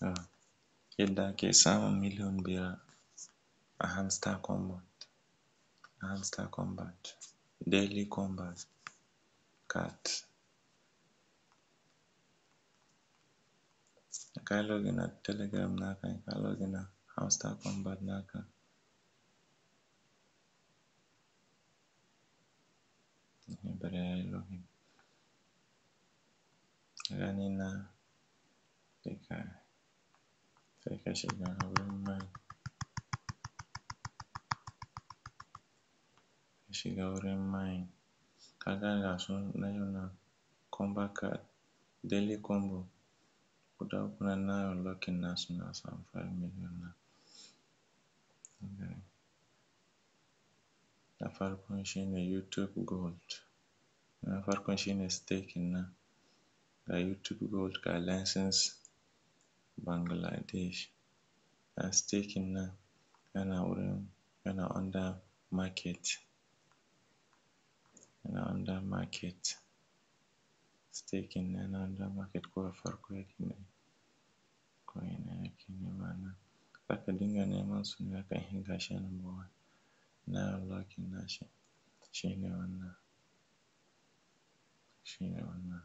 Yadda ake samun miliyan biyar a hamster kombat, hamster kombat, daily kombat cat. Da kayi login a telegram naka ka login a hamster kombat naka. Bari yayi login, gani nan sai ka shiga wurin mai, ka shiga wurin mai kaga gasu nan yana kombat cat, daily kombo guda uku nan nayi unlocking nasu na samu five million nan. Na farkon shi ne youtube gold, na farkon shi ne staking nan ga youtube gold ga license Bangladesh. Ga staking nan yana wurin yana under market, yana under market, staking yana under market ko a farko yake ne ko ina yake nema nan. Zaka dinga neman su ne haka in gashi a number one. Nayi unlocking nashi shi ne wannan, shi ne wannan.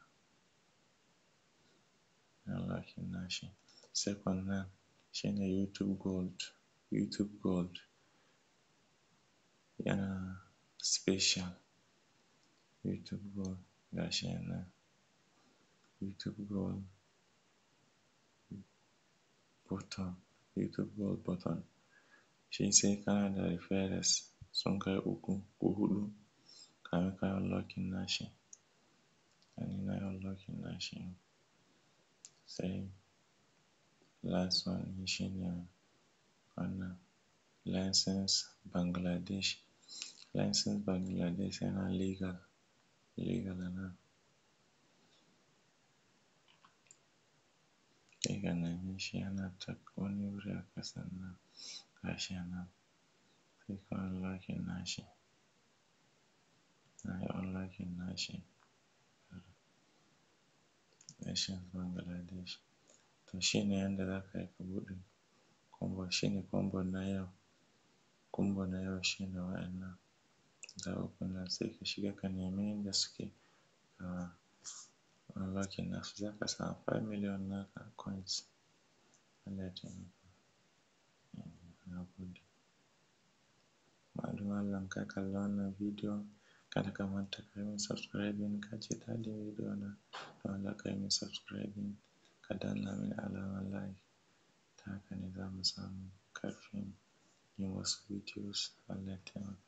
Nayi unlocking nashi. Second nan shi ne youtube gold, youtube gold yana special youtube gold gashi nan youtube gold button, youtube gold button. Shi sai kana da referrals sun kai uku ko huɗu kamin kayi unlocking nashi. Gani nayi unlocking nashi sai last one shi ne wannan license Bangladesh. License Bangladesh yana legal, legal a nan. Sai ka neme shi yana ta wani wuri a ƙasan nan gashi a nan sai ka unlocking nashi. Nayi unlocking nashi license Bangladesh. To shi ne yanda za ka yi ka buɗe kombo, shi ne kombo na yau, kombo na yau shi ne wa'innan guda uku nan sai ka shiga ka nemi inda suke ka unlocking nasu zaka samu five million naka a coins. Allah ya taimaka. Na gode. Amma don Allah in ka kalla wannan bidiyon kada ka manta ka yi min subscribing in ka ji daɗin bidiyo na don Allah ka yi min subscribing ka danna min alamar like. Ta haka ne za mu samu ƙarfin yin wasu videos. Allah ya taimaka.